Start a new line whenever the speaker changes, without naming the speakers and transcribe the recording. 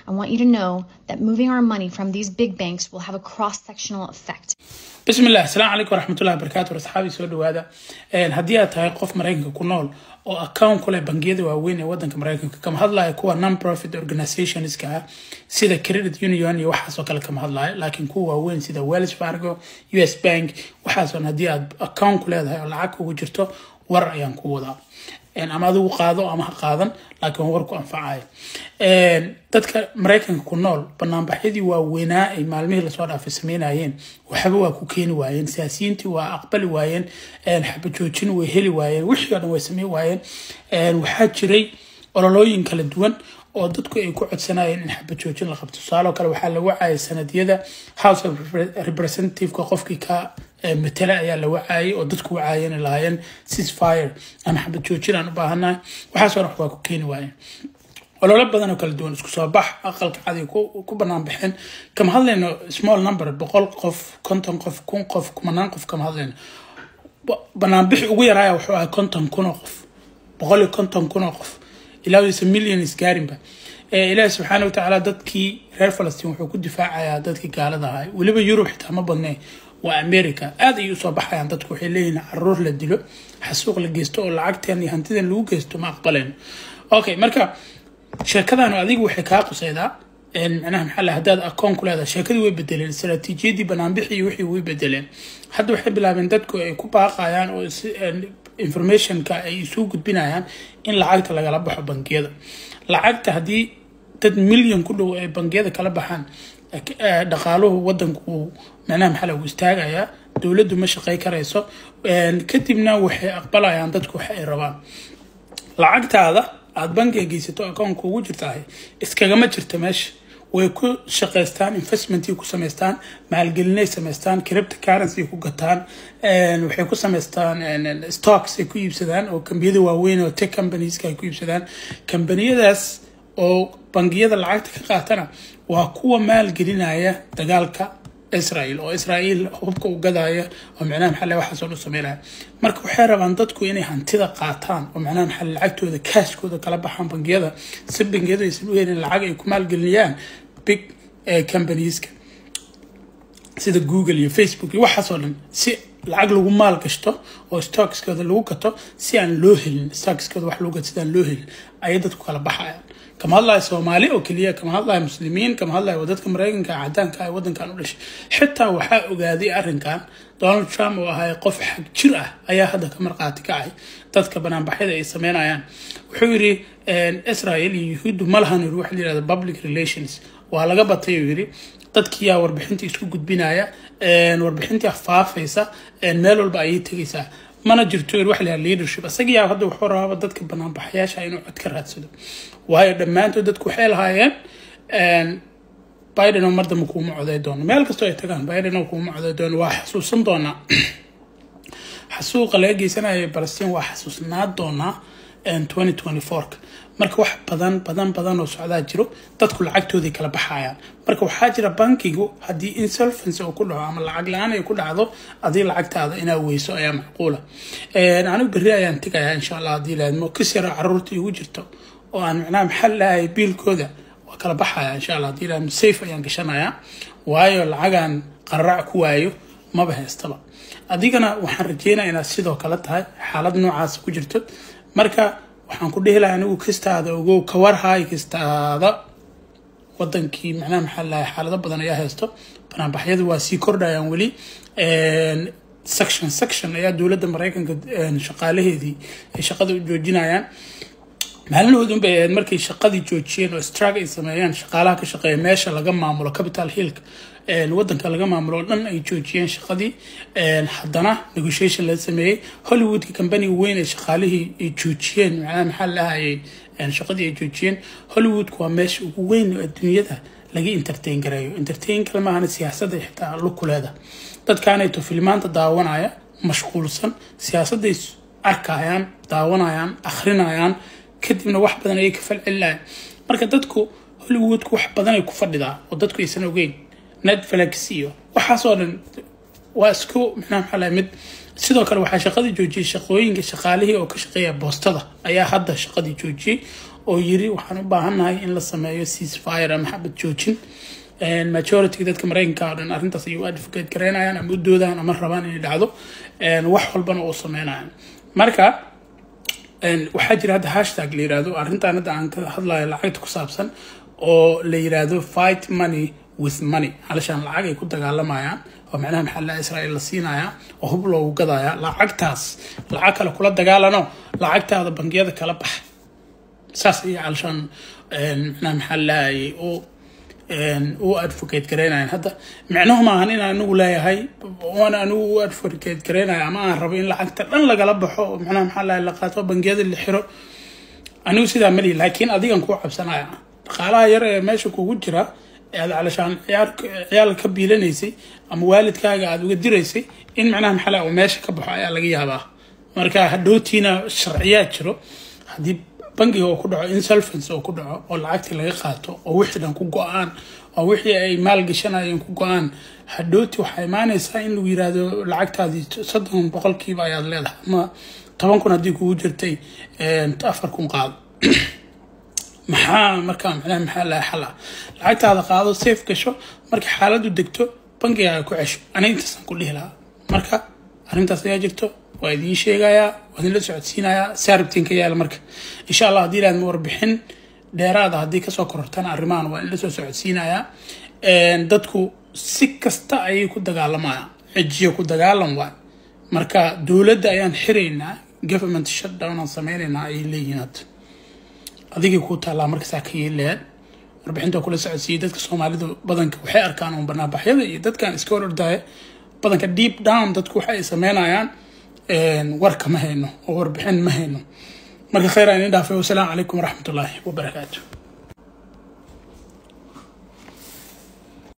I want you to know that moving our money from these big banks will have a cross sectional effect.
بسم الله السلام عليكم ورحمة الله وبركاته أصحابي soo dhawaada haddii aad tahay qof maraykanka ku nool oo account ku leh bangiyada waaweyn ee wadanka maraykanka kama hadlayo kuwa non profit organizationska ah sida credit union iyo waxaasoo kale kama hadlayo laakiin kuwa waaweyn sida wells fargo us bank waxaasoon haddii aad account ku leedahay oo lacag kugu jirto war ayaan ku wadaa ama adigu qaado ama ha qaadan laakiin war ku anfacayo dadka maraykanka ku nool banaanbaxyadii waaweynaa ay maalmihii lasoo dhaafay sameynayeen waxba waa ku keeni waayeen siyaasiyiintii waa aqbali waayeen xabajoojin way heli waayeen wixii oo dhan way sameyn waayeen waxaa jiray ololooyin kala duwan oo dadku ay ku codsanayeen in xabajoojin la qabto tusaaloo kale waxaa lagu caayay sanadiyada house of representativeka qofkii ka matala ayaa la wacaayay oo dadku wacaayeen lahaayeen sisfire ama xabad joojin aan u baahanahay waxaasoo dhan waa ku keeni waayeen ololo badan oo kala duwan isku soo bax aqalka cadi ku banaan baxeen kama hadlayno small number boqol qof konton qof kun qof kumanaan qof kama hadlayno banaanbixi ugu yaraaya wuxuu ahay konton kun oo qof boqol iyo konton kun oo qof ilaa isa million isgaarinba ilaahi subxaana watacaala dadkii reer falastiin wuxuu ku difaacayaa dadkii gaalada ahay weliba yurub xitaa ma badnee waa america aad ayay usoo baxayaan dadku waxay leeyihin caruur la dilo xasuuq la geysto oo lacagteen iyo hantidan lagu geysto ma aqbalayno okay marka sheekadan adigu waxay kaa qusaydaa macnaha maxaa la haddaad akoon ku leedahay sheekadii way bedeleen istaraatiijiyadii banaanbixi iyo wixii way bedeleen hadda waxay bilaabeen dadku ay ku baaqayaan oo informationka ay isu gudbinayaan in lacagta lagala baxo bangiyada lacagta haddii dad milyan ku dhow ay bangiyada kala baxaan dhaqaaluhu wadanku macnaha maxaa lagu istaagayaa dowladdu ma shaqey karayso kadibna waxay aqbalayaan dadku waxa ay rabaan lacagtaada aada bankiga geysato akoonka ugu jirtahay iskagama jirta meesha way ku shaqaystaan investmentii ku samaystaan maalgelinay samaystaan cripto currency ku gataan waxay ku samaystaan stocks ay ku iibsadaan oo kambiyada waaweyn oo tech companieska ay ku iibsadaan kambaniyadaas oo bangiyada lacagta ka qaatana waa kuwa maalgelinaya dagaalka israel oo israel hubka u gadaya oo macnaha maxalle waxaasoo dhan sameynaya marka waxay rabaan dadku inay hantida qaataan oo macnaha maxalle lacagtooda kaashkooda kala baxaan bangiyada si bangiyadu aysan u helin lacag ay ku maalgelinayaan big companieska sida google iyo facebook iyo waxaasoo dhan si lacag lagu maal gashto oo stockskooda lagu gato si aan loo helin stockskooda wax lagu gato si aan loo helin ayay dadku kala baxayaan kama hadlayo soomaali oo keliya kama hadlayo muslimiin kama hadlayo dadka maraykanka cadaanka ee wadankan u dhashay xitaa waxaa ogaaday arrinkan donald trump oo ahay qof xag jir ah ayaa hadda ka marqaati kacay dadka banaanbaxyada ay sameynayaan wuxuu yidhi israel iyo yuhuuddu ma lahan yiri waxa la yihahda public relations waa laga batay uu yidhi dadkiyaa warbixinta isku gudbinaya warbixintii faafaysa meel walba ayay tegaysaa mana jirto waxa la leadership isagiyaa hadda wuxuu rabaaba dadka banaanbaxayaasha inuu cod ka raadsado waayo dhammaantood dadku waxay lahaayeen biden oo mar dambe kuuma coday doono meel kastoo ay tagaan biden oo kuuma coday doono waa xasuusan doonaa xasuuqa laga geysanaya balastiin waa xasuusnaa doonaa twenty twenty fourka marka wax badan badan badan oo socdaa jiro dadku lacagtoodii kala baxayaan marka waxaa jira bankigu haddii insolvency uu ku dhaco ama lacag la-aan ay ku dhacdo adii lacagtaada inaa weyso ayaa macquula anigu berri ayaan tegayaa insha allah haddii laadmo kas yara caruurta igu jirto oo aan macnaha maxal lahay biilkooda waa kala baxaya insha allah haddii laadmo safe ayaan gashanayaa waayo lacagaan qararac ku waayo maba haystaba adigana waxaan rajeynaya inaad sidoo kale tahay xaalad noocaas ku jirto marka waxaan ku dhehi laha anigu kastaada ogow kawarhay kastaada wadankii macnaha maxaa lahay xaalado badan ayaa haysto banaanbaxyadu waa sii kordhayaan weli section section ayaa dowladda maraykanka shaqaalaheedii ay shaqada u joojinayaan maalinahoodun bay ahayd markay shaqadii joojiyeen oo strag ay sameeyeen shaqaalaha ka shaqeeya meesha laga maamulo capital hillka wadanka laga maamulo oo dhan ay joojiyeen shaqadii haddana negotiation la sameeyey hollywoodka companiga weyn ee shaqaalihii ay joojiyeen macnaha maxaa lahayay shaqadii ay joojiyeen hollywoodka waa meesha ugu weyn oo adduunyada laga entertain gareeyo entertain kale maahana siyaasadda xitaa lukuleeda dadkaanayto filmaanta daawanaya mashquulsan siyaasadday arkayaan daawanayaan akhrinayaan kadibna wax badan ayay ka falcelinayaan marka dadku hollywoodku wax badan ay ku fadhidaa oo dadku aysan ogeyn netflix iyo waxaasoo dhan waa isku micnaha maxaa lahay mid sidoo kale waxaa shaqadii joojiyey shaqooyinka shaqaalihii oo ka shaqeeya boostada ayaa hadda shaqadii joojiyey oo yiri waxaan u baahannahay in la sameeyo ceasefire ama xabad joojin majority dadka mareykanka oo dhan arrintaas ay u advocate garaynayaan ama u doodayaan ama rabaan inay dhacdo wax walbana oo sameynayaan marka waxaa jira hadda hashtag la yirahdo arrintan hadda aan ka hadlayo lacagta ku saabsan oo la yirahdo fight money with money halashaan lacag ay ku dagaalamayaan oo macnaha maxaa la israa'iil la siinaya oo hub loogu gadaya lacagtaas lacag kale kula dagaalano lacagtaada bangiyada kala bax saas ayaa halashaan macnaha maxaa lahayay oo u advocate garaynayan hadda micnuhu maahan in anigu leeyahay oon anigu u advocate garaynaya ama aan rabo in lacagta dhan lagala baxo oo macnaha maxaa lahay la qaato bangiyada la xiro anigu sidaa malihi laakiin adigan kuu cabsanaya dhaqaalaha yar ee meesha kugu jira aad calashaan ciyaal ka biilanaysay ama waalidkaaga aada uga diraysay in macnaha maxaa lahay uu meesha ka baxo ayaa laga yaabaa marka hadhowtiina sharciyaad jiro haddii bangiga oo ku dhaco insolvency oo ku dhaco oo lacagtii laga qaato oo wixii dhan ku go-aan oo wixii ay maalgashanayeen ku go-aan hadhooti waxaa imaanaysaa in lagu yiraahdo lacagtaadii soddon boqolkiiba ayaad leedahay ama toban kun haddii kugu jirtay afar kun qaado maxaa markaa macnaha maxaa laha xal ah lacagtaada qaado safe gasho marka xaaladdu degto bangigaaga ku cesho aniga intaasaan ku dhihi lahaa marka arrintaas ayaa jirto waa idiin sheegayaa waa idinla socodsiinayaa saarabtiin ka yaala marka insha allah haddii ilaad warbixin dheeraada haddii kasoo korortana arrimahan waa idinla soo socodsiinayaa dadku si kasta ayay ku dagaalamayaan cijiyo ku dagaalan waay marka dowladda ayaan xiraynaa government shutdown aan sameynaynaa ayay leeyihiin hadda adigii kuu taallaa markasaa ka yeelayaad warbixinta kula socodsiiyey dadka soomaalidu badanka waxay arkaan uun banaabaxyada iyo dadkan iska hor ordaya badanka deep down dadku waxa ay sameynayaan warka ma hayno oo warbixin ma hayno marka khayr aan idin dhaafay wasalaamu calaykum waraxmatullaahi wabarakaatu